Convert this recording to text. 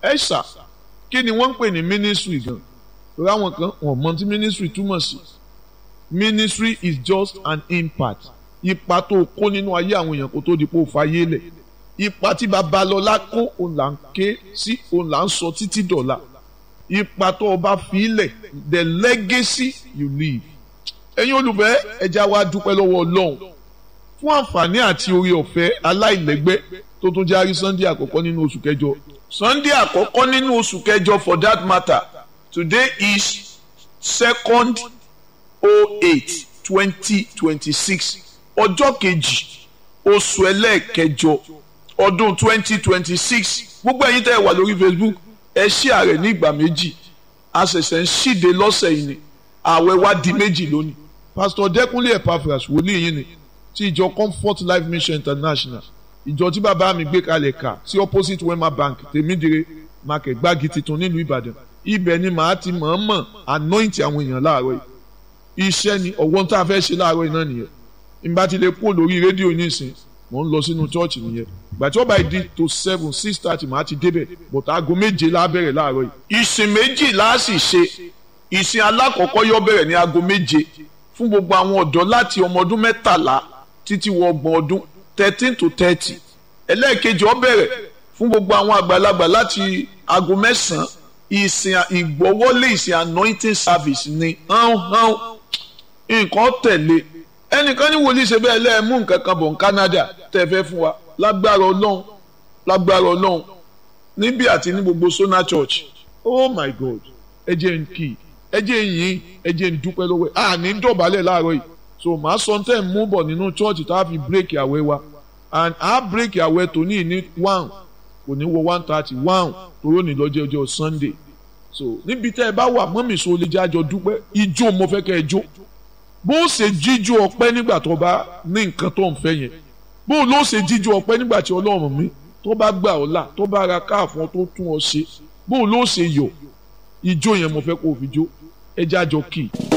ẹ ṣà kí ni wọ́n ń pè ní ministry gan torí àwọn kan wọ́n mọ̀ tí ministry túmọ̀ sí ministry is just an impact ipa tó kó nínú ayé àwọn èèyàn kó tó di pé ó fayé lẹ̀ ipa tí babalọ́lá kó òun là ń ké sí òun là ń sọ títí dọ̀la ipa tó o bá fi lẹ̀ the legacy you leave ẹ̀yin olùfẹ́ ẹja wa dúpẹ́ lọ́wọ́ ọlọ́run fún àǹfààní àti orí ọ̀fẹ́ aláìlẹ́gbẹ́ tó tún járí sunday àkọ́kọ́ nínú oṣù kẹjọ sunday àkọ́kọ́ nínú oṣù kẹjọ for that matter today is second oh eight twenty twenty six ọjọ́ kejì oṣù ẹlẹ́ẹ̀kẹjọ ọdún twenty twenty six gbogbo ẹ̀yin tẹ́ ẹ wà lórí facebook ẹ ṣí ààrẹ ní ìgbà méjì a ṣẹ̀ṣẹ̀ ń ṣíde lọ́sẹ̀ yìí ni ààwẹ̀ wa di méjì lónìí pastor dẹ́kunlé epaphras wòlíì yìí ni ti ìjọ comfort life mission international ìjọ tí bàbá mi gbé kalẹ̀ kà sí opposite wema bank tèmídìrè market gbági titun nílùú ìbàdàn ibẹ̀ ni màá ti mọ̀ọ́mọ̀ anoint àwọn èèyàn láàárọ̀ yìí iṣẹ́ ni ọ̀wọ́n tá a fẹ́ ṣe láàárọ̀ yìí náà nìyẹn ìgbà tí lè kúrò lórí rédíò nísìn mò ń lọ sínú chọ́ọ̀chì nìyẹn ìgbà tí ó bá di to seven six thirty màá ti débẹ̀ bọ̀tà aago méje la bẹ̀rẹ̀ láàárọ̀ yìí. ìsìn méjì la sì ṣe ìsìn alákọ̀ọ́kọ́ yóò bẹ̀rẹ̀ ní aago méje fún gbogbo àwọn ọ̀dọ́ láti ọmọ ọdún mẹ́tàlá títí wọ ọgbọ̀n ọdún thirteen to thirty ẹlẹ́ẹ̀kejì ó bẹ̀rẹ̀ fún gbogbo àwọn àgbàlagbà láti aago mẹ́sàn-án ìsìn ìgbọ́wọ́lé ìsìn anointing service ni hán hán nǹkan tẹ̀lé ẹnìkan ní wòlíì ṣe bẹ́ẹ̀ lẹ́ẹ̀mú nǹkan kan bọ̀ ní Canada tẹ́ fẹ́ fún wa lágbára ọlọ́run lágbára ọlọ́run níbí àti ní gbogbo Sona Church oh my God ẹ jẹ́ n kì í ẹ jẹ́ n yìn ẹ jẹ́ n dúpẹ́ lọ́wọ́ ẹ̀ à ní dọ̀bálẹ̀ láàárọ̀ yìí so màá sọ tẹ́ ń mú bọ̀ nínú church tá a fi break àwẹ̀ wa and a break àwẹ̀ tòní ní one kò ní wọ one thirty one toró ní lọ́jọ́ ọjọ́ Sunday so níbi tẹ́ ẹ bá wà mọ́mì so lè jẹ́ àjọ dúpẹ́ ijó mo fẹ́ kẹ́ ẹ jó bó ṣe jíjó ọpẹ́ nígbà tó bá ní nǹkan tó ń fẹ́ yẹn bó ló ṣe jíjó ọpẹ́ nígbà tí Ọlọ́run mi tó bá gbà ọ́ là tó bá ra káàfọ́n tó tún ọ ṣe bó ló ṣe yọ̀ ijó yẹn mo fẹ́ kó o fi jó ẹ jẹ́ àjọ kì í.